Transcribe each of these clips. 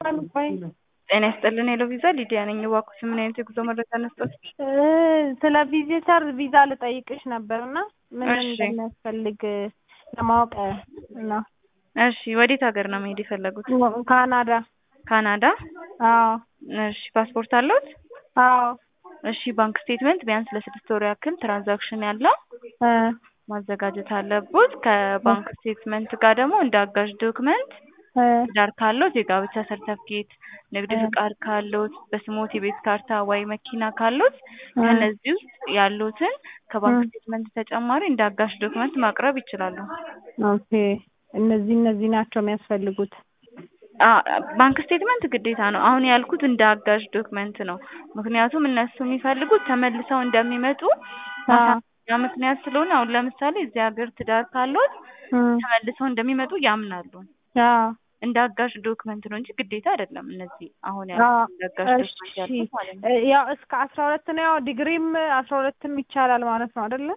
ጤና ይስጥልን ሄሎ ቪዛ ሊዲያ ነኝ። እባክዎት ምን አይነት የጉዞ መረጃ ነስጦት? ስለ ቪዚተር ቪዛ ልጠይቅሽ ነበር እና ምን እሺ። እንደሚያስፈልግ ለማወቅ ነው። እሺ ወዴት ሀገር ነው መሄድ የፈለጉት? ካናዳ። ካናዳ? አዎ እሺ ፓስፖርት አለዎት? አዎ እሺ ባንክ ስቴትመንት ቢያንስ ለስድስት ወር ያክል ትራንዛክሽን ያለው እ ማዘጋጀት አለቦት። ከባንክ ስቴትመንት ጋር ደግሞ እንደ አጋዥ ዶክመንት እ ትዳር ካለዎት የጋብቻ ሰርተፍኬት፣ ንግድ እ ፍቃድ ካለዎት፣ በስሞት የቤት ካርታ ወይ መኪና ካለዎት እ ከነዚህ ውስጥ ያሉትን ከባንክ እ ስቴትመንት ተጨማሪ እንደ አጋዥ ዶክመንት ማቅረብ ይችላሉ። ኦኬ እነዚህ እነዚህ ናቸው የሚያስፈልጉት። አ ባንክ ስቴትመንት ግዴታ ነው። አሁን ያልኩት እንደ አጋዥ ዶክመንት ነው። ምክንያቱም እነሱ የሚፈልጉት ተመልሰው እንደሚመጡ አ ማሳያ ምክንያት ስለሆነ አሁን ለምሳሌ እዚህ ሀገር ትዳር ካለዎት እ ተመልሰው እንደሚመጡ ያምናሉ። አ እንደ አጋዥ ዶክመንት ነው እንጂ ግዴታ አይደለም። እነዚህ አሁን አ ያልኩት እንደ አጋዥ እሺ ዶክመንት ያልኩት ማለት ነው። እ ያው እስከ አስራ ሁለት ነው ያው ዲግሪም አስራ ሁለትም ይቻላል ማለት ነው አይደለ?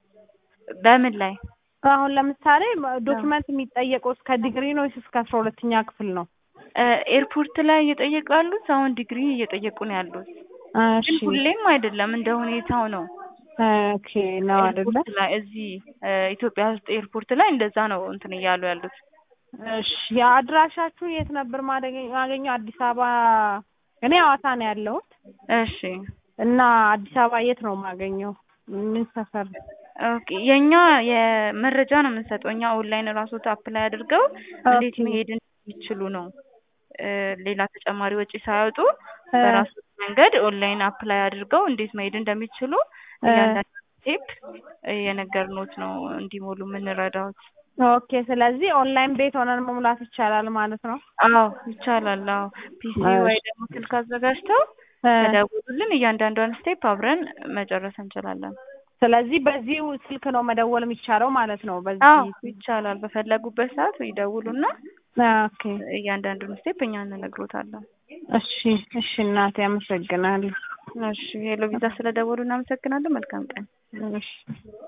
በምን ላይ አሁን ለምሳሌ ዶክመንት የሚጠየቀው እስከ ዲግሪ ነው ወይስ እስከ አስራ ሁለተኛ ክፍል ነው? እ ኤርፖርት ላይ እየጠየቁ ያሉት አሁን ዲግሪ እየጠየቁ ነው ያሉት። እሺ ግን ሁሌም አይደለም እንደ ሁኔታው ነው። ኦኬ ነው አይደለ? ኤርፖርት ላይ እዚህ እ ኢትዮጵያ ውስጥ ኤርፖርት ላይ እንደዛ ነው እንትን እያሉ ያሉት። እሺ አድራሻችሁ የት ነበር ማደገ- ማገኘው? አዲስ አበባ እኔ ሐዋሳ ነው ያለሁት እሺ እና አዲስ አበባ የት ነው ማገኘው? ምን ሰፈር? ኦኬ የኛ የመረጃ ነው የምንሰጠው። እኛ ኦንላይን ራስዎት አፕላይ አድርገው እንዴት ኦኬ መሄድ እንደሚችሉ ነው እ ሌላ ተጨማሪ ወጪ ሳያወጡ እ በራስዎት መንገድ ኦንላይን አፕላይ አድርገው እንዴት መሄድ እንደሚችሉ እ እያንዳንዱ ስቴፕ እየነገርንዎት ነው እንዲሞሉ የምንረዳዎት። ኦኬ ስለዚህ ኦንላይን ቤት ሆነን መሙላት ይቻላል ማለት ነው? አዎ ይቻላል። አዎ ፒሲ ወይ እሺ ደግሞ ስልክ አዘጋጅተው እ ከደወሉልን እያንዳንዷን ስቴፕ አብረን መጨረስ እንችላለን። ስለዚህ በዚሁ ስልክ ነው መደወል የሚቻለው ማለት ነው? አዎ በዚህ ስልክ ይቻላል። በፈለጉበት ሰዓት ይደውሉና ኦኬ እያንዳንዱን ስቴፕ እኛ እንነግሮታለን። እሺ እሺ እናቴ አመሰግናለሁ። እሺ ሄሎ ቪዛ ስለደወሉ እናመሰግናለን። መልካም ቀን። እሺ